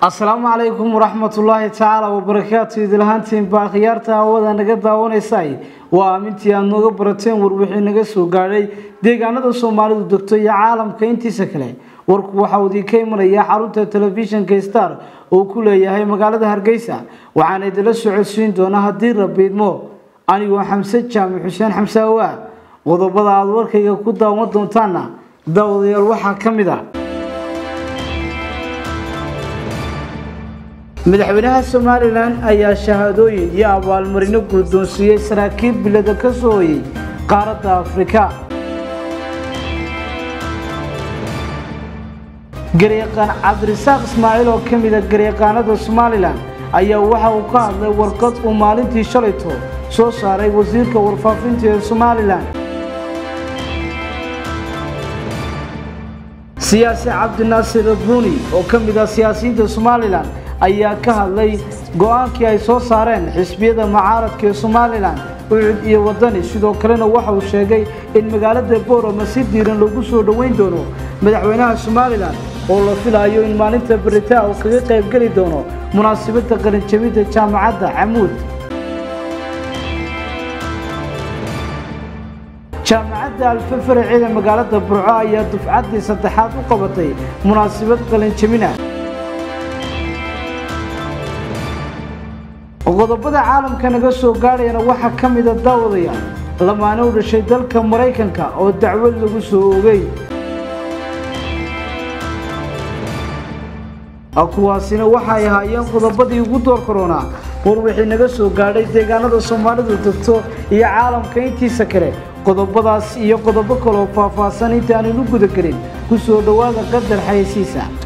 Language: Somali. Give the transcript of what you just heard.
asalaamu calaykum waraxmatullaahi tacaala wabarakaatu idilahaantiin baa khiyaarta hawada naga daawanaysay waa aamintii aad nooga barateen war wixii naga soo gaadhay deegaanada soomaalidu degto iyo caalamka intiisa kale warku waxa uu idinka imanaya xarunta telefishinka star oo ku leeyahay magaalada hargeysa waxaana idinla socodsiin doonaa haddii rabiidmo anigoo xamse jaamac xuseen xamse awaa qodobada aada warkayga ku daawan doontaana daawadayaal waxaa ka mid ah madaxweynaha somalilan ayaa shahaadooyin iyo abaalmarino guddoonsiiyey saraakiil bilada ka soo hoyay qaaradda afrika garyaqaan cabdirasaaq ismaaciil oo ka mida garyaqaanada somalilan ayaa waxa uu ka hadlay warqad uu maalintii shalayto soo saaray wasiirka warfaafinta ee somalilan siyaasi cabdinaasir abuni oo ka mid ah siyaasiyiinta somalilan ayaa ka hadlay go-aankii ay soo saareen xisbiyada mucaaradka ee somalilan ucud iyo wadani sidoo kalena waxa uu sheegay in magaalada boorama si diiran lagu soo dhoweyn doono madaxweynaha somalilan oo la filayo in maalinta beritaa uu kaga qaybgeli doono munaasabadda qalinjabinta jaamacadda camuud jaamacadda alfafaraceeda magaalada burco ayaa dufcaddii saddexaad u qabatay munaasabad qalinjabina qodobada caalamka naga soo gaadhayana waxaa ka mida daawadaya lamaane u dhashay dalka maraykanka oo dacwad lagu soo oogay kuwaasina waxay ahaayeen qodobadii ugu door koronaa war wixii naga soo gaadhay deegaanada soomaalidu degto iyo caalamka intiisa kale qodobadaas iyo qodobo kaloo faahfaahsan intaaninu gudagelin ku soo dhowaada qadar xayasiisa